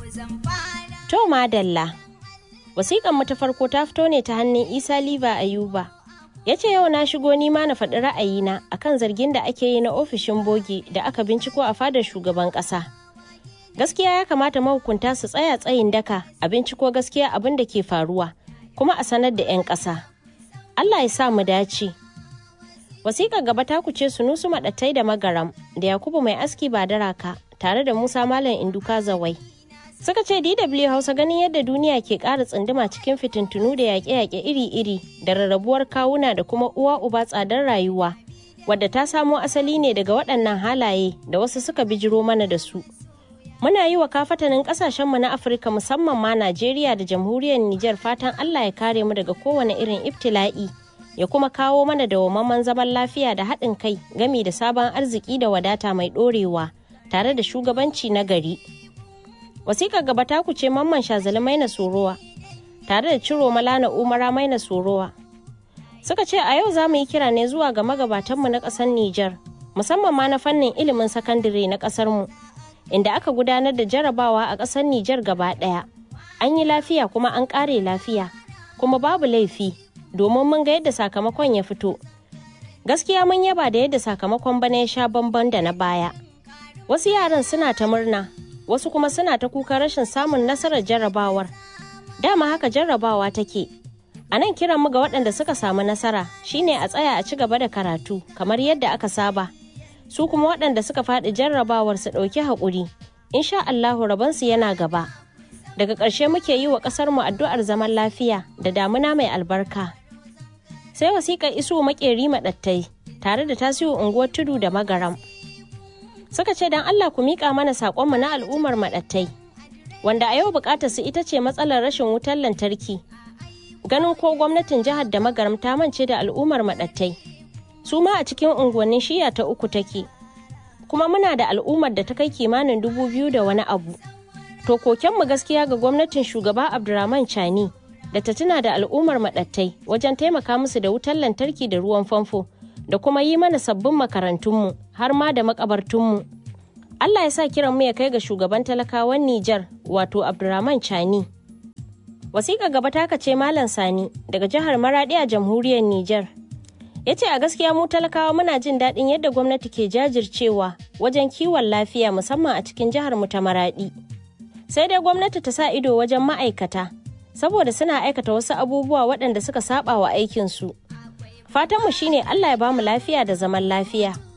To madalla. Wasiƙan mu ta farko ta fito ne ta hannun Isa Liva Ayuba. Ya ce yau na shigo nima na faɗi ra'ayina akan zargin da ake yi na ofishin bogi da aka binciko a fadar shugaban ƙasa. Gaskiya ya kamata mahukunta su tsaya tsayin daka a binciko gaskiya abin da ke faruwa kuma a sanar da 'yan ƙasa. Allah ya sa mu dace. Wasiƙar gaba ta kuce Sunusu Maɗattai da Magaram da Yakubu Mai Aski Badaraka tare da Musa Malam Induka Zawai. Suka ce DW Hausa ganin yadda duniya ke ƙara tsunduma cikin fitintunu da yaƙe-yaƙe iri-iri da rarrabuwar kawuna da kuma uwa uba tsadar rayuwa, wadda ta samo asali ne daga waɗannan halaye da wasu suka bijiro mana da su. Muna yi wa kafatanin ƙasashenmu na Afirka musamman ma Najeriya da jamhuriyar Nijar fatan Allah ya kare mu daga kowane irin ibtila'i ya kuma kawo mana dawwammamen zaman lafiya da haɗin kai gami da sabon arziki da wadata mai ɗorewa tare da shugabanci na gari. Wasiƙar gaba ta kuce mamman shazali maina sorowa tare da ciro malana umara maina sorowa. Suka ce a yau za mu yi kira ne zuwa ga magabatanmu na ƙasar Nijar musamman ma na fannin ilimin sakandare na ƙasarmu inda aka gudanar da jarabawa a ƙasar Nijar gaba ɗaya. An yi lafiya kuma an ƙare lafiya kuma babu laifi domin mun ga yadda sakamakon ya fito. Gaskiya mun yaba da yadda sakamakon bana ya sha bamban da na baya. Wasu yaran suna ta murna, wasu kuma suna ta kuka rashin samun nasarar jarrabawar. Dama haka jarrabawa take. A nan kiran mu ga waɗanda suka samu nasara shine a tsaya a ci gaba da karatu kamar yadda aka saba. Su kuma waɗanda suka faɗi jarrabawar su ɗauki haƙuri. Insha Allahu rabansu yana gaba. Daga ƙarshe muke yi wa ƙasarmu addu'ar zaman lafiya da damuna mai albarka. sai wasiƙar isu makeri maɗattai tare da tasiru unguwar tudu da magaram suka ce don allah ku miƙa mana saƙonmu na al'ummar maɗattai wanda a yau buƙatar su ita ce matsalar rashin wutar lantarki ganin ko gwamnatin jihar da magaram ta mance da al'ummar maɗattai su ma a cikin unguwannin shiya ta uku take kuma muna da al'ummar da ta kai kimanin dubu biyu da wani abu to kokenmu gaskiya ga gwamnatin shugaba abdurrahman chani da ta tuna da al'ummar maɗattai wajen taimaka musu da wutar lantarki da ruwan famfo da kuma yi mana sabbin makarantunmu har ma da makabartunmu. Allah ya sa kiran mu ya kai ga shugaban talakawan Nijar wato Abdurrahman Chani. Wasiƙa gaba ta ce Malam Sani daga jihar Maraɗi a jamhuriyar Nijar. Ya ce a gaskiya mu talakawa muna jin daɗin yadda gwamnati ke jajircewa wajen kiwon lafiya musamman a cikin jihar mu ta Maraɗi. Sai dai gwamnati ta sa ido wajen ma'aikata saboda suna aikata wasu abubuwa waɗanda suka saba wa aikinsu. Fatanmu shine Allah ya bamu lafiya da zaman lafiya.